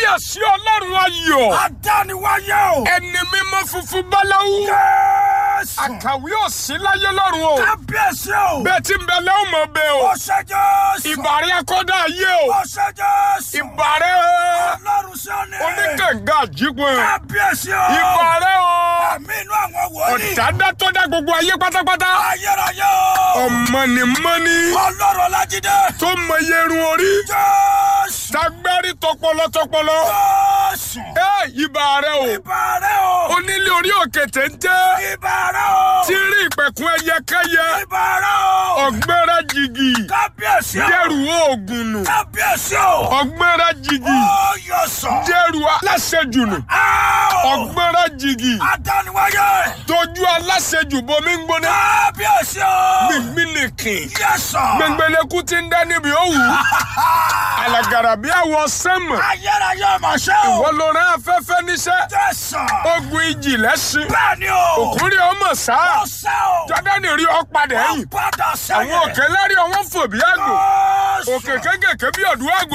kábíyèsí ọlọ́run ayọ̀ Adániwáyé o. ẹni mímọ́ funfun báláwú Jésù. àkàwé òsì láyé lọ́run o Kábíyèsí o. bẹ́ẹ̀ tí ń bẹ lẹ́wọ̀n mọ̀ bẹ́ẹ̀ o Ó ṣe Jésù. ìbàrẹ̀ akọ́dá ayé o Ó ṣe Jésù. ìbàrẹ̀ Ọlọ́run Síónì. oníkànga àjípọ̀ Kábíyèsí o. ìbàrẹ̀ o Àmì inú àwọn wòlíì. ọ̀dádá tó dá gbogbo ayé pátápátá Ayérayé o. ọ̀mọ̀nìmọ́ni Ọlọ́run Ọlájídé. tó mọ yerun orí Jésù. tagbárí tọpọlọ tọpọlọ Jésù. ẹ ìbàrẹ̀ o Ìbàrẹ̀ o. onílé orí òkè téńté Ìbàrẹ̀ o. tí rí ìpẹ̀kun ẹyẹkẹyẹ Ìbàrẹ̀ o. ọ̀gbẹ́rẹ́ jìgì Kábíyèsí o. dẹ́rù oògùn nù Kábíyèsí o. ọ̀gbẹ́rẹ́ jìgì Ó yọ sọ. dẹ́rù aláṣejù nù Áò. ọ̀gbẹ́rẹ́ jìgì Adániwáyé. tójú aláṣejù bomi ń gbóná Kábíyèsí o. gbìngbìn nìkìn Yẹ sọ. gbẹngbẹlẹkú ti ń dá níbi òwú alàgàrà bí àwọ sẹ́mọ̀ Ayérayé ọmọ ṣẹ́ o. wọ́n ló rán afẹ́fẹ́ níṣẹ́ Jésù. ogun ìjì lẹ́sìn Bẹ́ẹ̀ni o. òkúri ọmọ sáà Ó sẹ́ o. jọ́dánì rí ọ padà Ó ẹ̀yìn padà sẹ́yìn. àwọn òkè lárí ọwọ́ fò bí àgbò Jésù. òkè kékèké bí ọ̀dùn àgbò